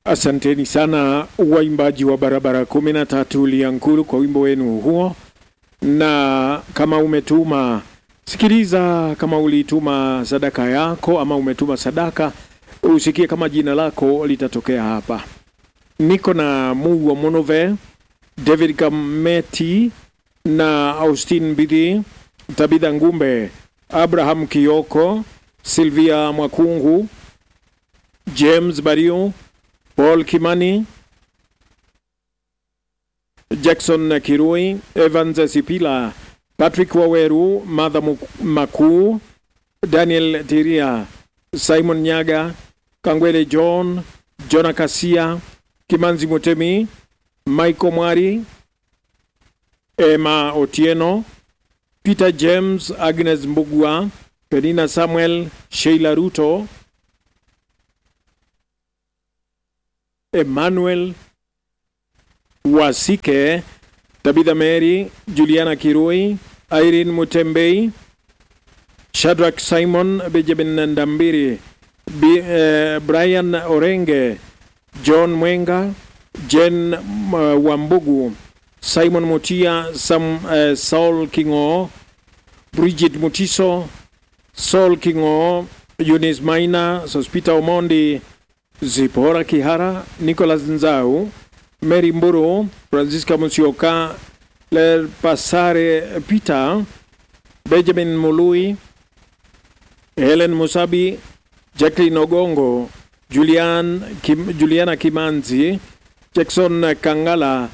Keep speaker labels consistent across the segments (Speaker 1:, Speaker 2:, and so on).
Speaker 1: Asanteni sana waimbaji wa barabara kumi na tatu Liankuru kwa wimbo wenu huo, na kama umetuma sikiliza, kama ulituma sadaka yako ama umetuma sadaka, usikie kama jina lako litatokea hapa. Niko na Mungu wa Monove, David Kameti na Austin Bidhi, Tabitha Ngumbe, Abraham Kioko, Silvia Mwakungu, James Bario, Paul Kimani, Jackson Kirui, Evans Sipila, Patrick Waweru, Martha Makuu, Daniel Tiria, Simon Nyaga, Kangwele John, Jona Kasia, Kimanzi Mutemi, Michael Mwari, Emma Otieno, Peter James, Agnes Mbugua, Penina Samuel, Sheila Ruto, Emmanuel Wasike, Tabitha Mary, Juliana Kirui, Irene Mutembei, Shadrack Simon, Benjamin Ndambiri, B, eh, Brian Orenge, John Mwenga, Jen uh, Wambugu, Simon Mutia, Sam, uh, Saul Kingo, Bridget Mutiso, Saul Kingo, Eunice Maina, Sospita Omondi, Zipora Kihara, Nicholas Nzau, Mary Mburu, Francisca Musioka, Ler Pasare Peter, Benjamin Mului, Helen Musabi, Jacqueline Ogongo, Julian Kim, Juliana Kimanzi, Jackson Kangala,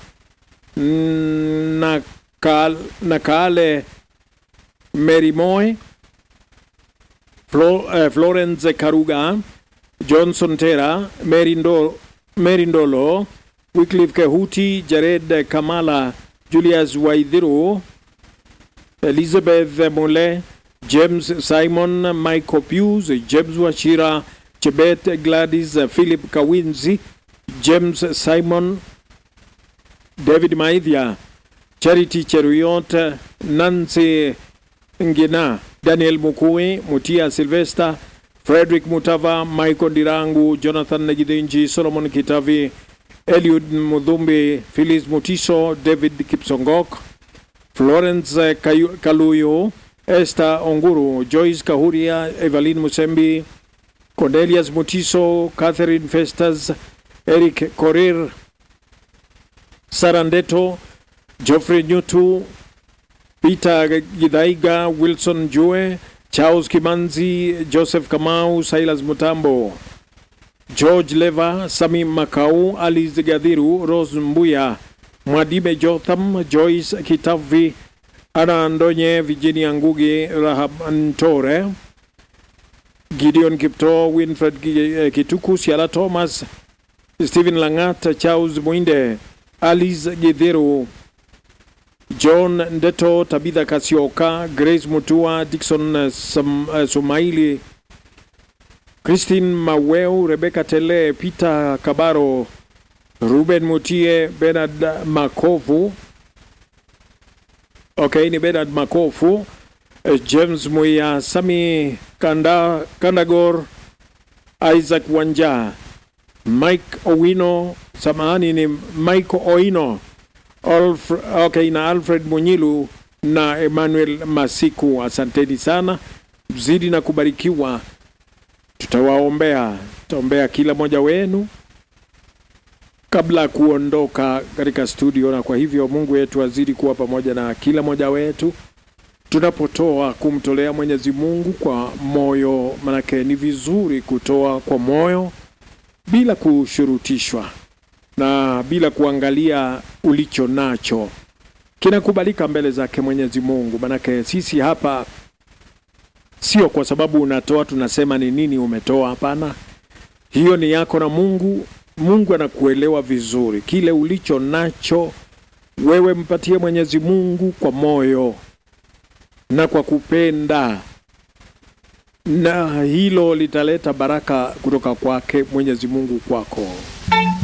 Speaker 1: Nakal, Nakale Mary Moy, Flo, uh, Florence Karuga, Johnson Tera, Mary, Ndo, Mary Ndolo, Wycliffe Kehuti, Jared Kamala, Julius Waidhiru, Elizabeth Mule, James Simon, Michael Pius, James Wachira, Chebet Gladys, Philip Kawinzi, James Simon, David Maithia, Charity Cheruyot, Nancy Ngina, Daniel Mukui, Mutia Sylvester, Frederick Mutava, Michael Dirangu, Jonathan Najidinji, Solomon Kitavi, Eliud Mudhumbi, Phyllis Mutiso, David Kipsongok, Florence Kayu- Kaluyo, Esther Onguru, Joyce Kahuria, Evelyn Musembi, Cornelius Mutiso, Catherine Festas, Eric Korir, Sarandeto, Geoffrey Nyutu, Peter Gidaiga, Wilson Jue, Charles Kimanzi, Joseph Kamau, Silas Mutambo, George Leva, Sami Makau, Alice Gadhiru, Rose Mbuya, Mwadime Jotham, Joyce Kitavi, Ana Ndonye, Virginia Ngugi, Rahab Ntore, Gideon Kipto, Winfred Gi- eh, Kituku, Siala Thomas, Stephen Langat, Charles Mwinde, Alice Gidhiru, John Ndeto, Tabitha Kasioka, Grace Mutua, Dixon eh, Sam, eh, Sumaili, Christine Maweu, Rebecca Tele, Peter Kabaro, Ruben Mutie, Bernard Makovu. Okay, ni Bernard Makofu, eh, James Muya, Sami Kanda, Kandagor, Isaac Wanja, Mike Owino, samahani ni Mike Oino, Alf, okay, na Alfred Munyilu na Emmanuel Masiku. Asanteni sana, mzidi na kubarikiwa. Tutawaombea, tutaombea kila mmoja wenu kabla ya kuondoka katika studio, na kwa hivyo Mungu wetu azidi kuwa pamoja na kila mmoja wetu tunapotoa kumtolea Mwenyezi Mungu kwa moyo, manake ni vizuri kutoa kwa moyo bila kushurutishwa na bila kuangalia ulicho nacho, kinakubalika mbele zake Mwenyezi Mungu. Manake sisi hapa sio kwa sababu unatoa tunasema ni nini umetoa. Hapana, hiyo ni yako na Mungu. Mungu anakuelewa vizuri, kile ulicho nacho wewe mpatie Mwenyezi Mungu kwa moyo na kwa kupenda, na hilo litaleta baraka kutoka kwake Mwenyezi Mungu kwako.